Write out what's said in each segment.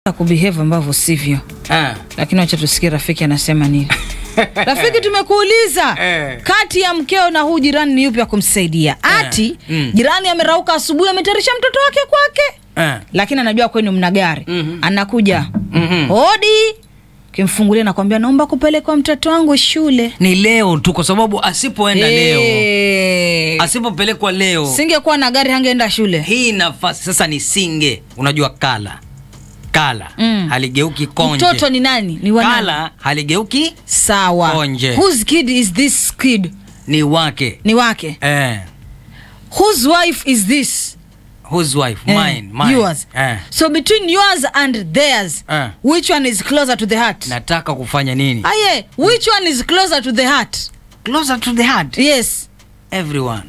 kubehave ambavyo sivyo Ah. lakini wacha tusikie rafiki anasema nini rafiki tumekuuliza Eh. kati ya mkeo na huu jirani ni yupi ya kumsaidia ati Mm. jirani amerauka asubuhi ametarisha mtoto wake kwake Ah. lakini anajua kwenu mna gari Mhm. anakuja Mhm. hodi kimfungulia nakwambia naomba kupelekwa mtoto wangu shule Ni leo tu kwa sababu asipoenda leo, Eh. asipopelekwa leo, singekuwa na gari hangeenda shule hii nafasi sasa ni singe. Unajua kala kala Mm. haligeuki konje. mtoto ni nani ni wa nani? kala haligeuki sawa Konje. whose kid is this kid ni wake ni wake eh. whose wife is this Whose wife? Eh, Mine, mine. yours Eh. so between yours and theirs Eh. which one is closer to the heart Nataka kufanya nini? aye which one is closer to the heart Closer to the heart. yes Everyone.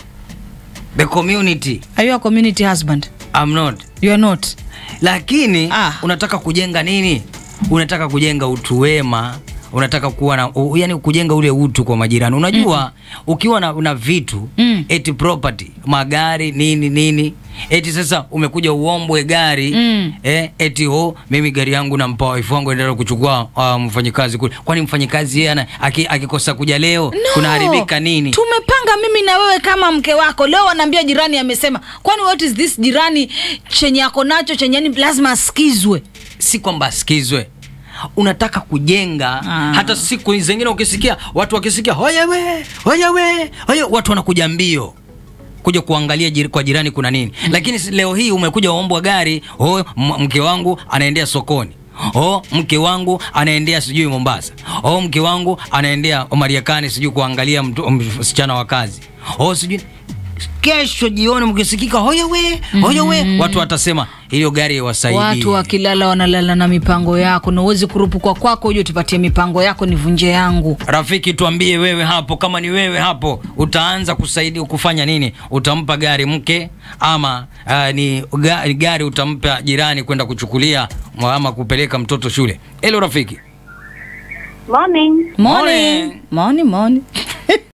The community. are you a community husband I'm not. you are not Lakini Ah. unataka kujenga nini? Unataka kujenga utu wema, unataka kuwa na u, yani kujenga ule utu kwa majirani. Unajua ukiwa na, na vitu Mm. eti property, magari nini nini, eti sasa umekuja uombwe gari Mm. eh, eti ho mimi gari yangu nampa wife wangu endelea kuchukua uh, mfanyikazi kule. Kwani mfanyikazi yeye ana- aki- akikosa kuja leo No. kunaharibika nini? tumepanga mimi na wewe kama mke wako leo wanaambia jirani amesema kwani what is this jirani chenye ako nacho chenye yani lazima asikizwe si kwamba asikizwe unataka kujenga Ah. hata siku zingine ukisikia watu wakisikia hoyewe hoyewe hoye watu wanakuja mbio kuja kuangalia jir, kwa jirani kuna nini lakini si- leo hii umekuja uombwa gari oh, m- mke wangu anaendea sokoni oh, mke wangu anaendea sijui mombasa oh, mke wangu anaendea mariakani sijui kuangalia mtu- msichana wa kazi oh, sijui kesho jioni mkisikika hoyewe hoyewe watu watasema hilo gari iwasaidie watu wakilala wanalala na mipango yako na uwezi kurupukwa kwako uje tupatie mipango yako nivunje yangu Rafiki, tuambie wewe hapo, kama ni wewe hapo, utaanza kusaidia kufanya nini? Utampa gari mke ama uh, ni ga- gari utampa jirani kwenda kuchukulia ama kupeleka mtoto shule? Hello rafiki. Morning. morning morning morning